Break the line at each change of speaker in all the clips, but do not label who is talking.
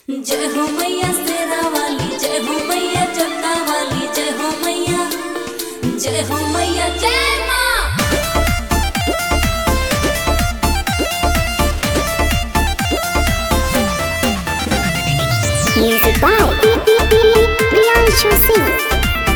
जय हो मैया शेरा वाली जय हो मैया चक्का वाली जय हो मैया जय हो मैया जय माँ
Music by Priyanshu Singh.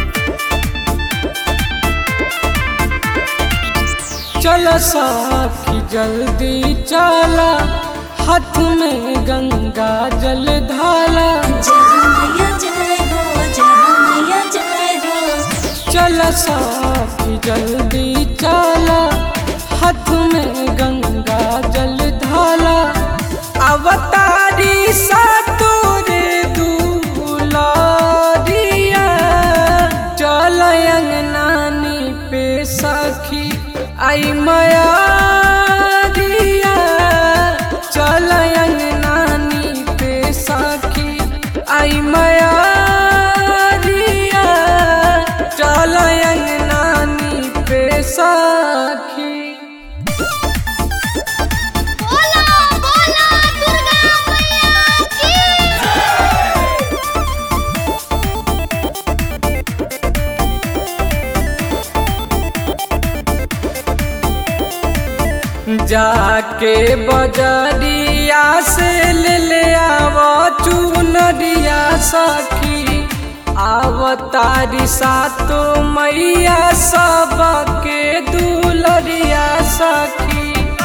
चल साखी जल्दी चला हाथ में गंगा जल धाला
जय हो मैया जय हो जय हो मैया जय हो
चल साखी जल्दी चला हाथ में गंगा जल धाला अवतारी सतोरे दुलारिया चल नानी पे सखी आई माया दिया चल नानी पे सखी आई माया दिया चल नानी पे सखी
बोला बोला दुर्गा मैया की
जाके बजरिया से ले ले आवा चुनरिया सखी आवतारी सातो मैया सबके दुलरिया सखी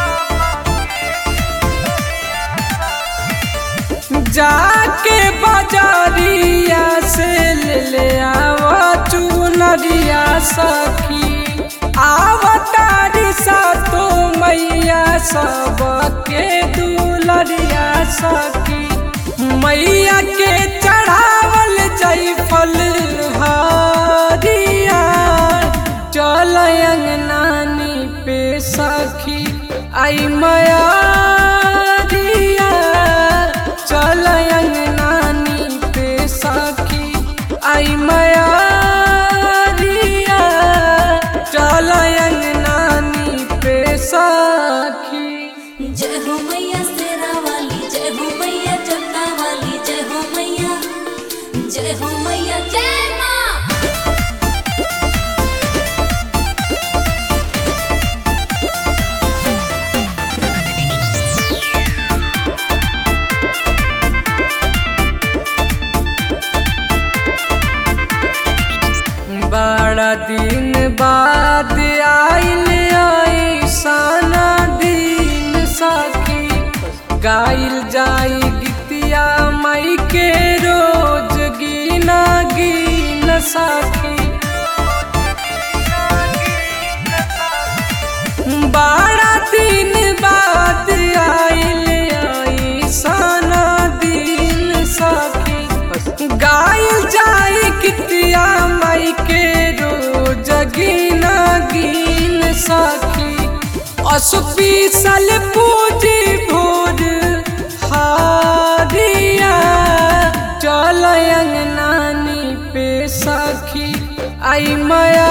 जाके बजरिया से ले ले आवा चुनरिया सखी आवतारी सातो मैया सबके दुलरिया सखी मैया के चढ़ावल जयफल हरिया चल नानी पे सखी आई माया दिया चल नानी पे सखी आई माया दिया चल नानी पे सखी
जय हो मैया शेरा वाली जय हो मैया चक्का वाली जय हो मैया जय हो मैया जय माँ
बड़ा दिन बाद आइल ऐसाना दिन सखी गाइल जाई गीतिया मई के रोज गीना गीन सखी बड़ा दिन बाद आइल ऐसाना दिन सखी गाइल जाई कितिया मई के रोज गीना गीन सखी असुपीसल पूजी भोर हारिया चल नानी पे सखी आई माया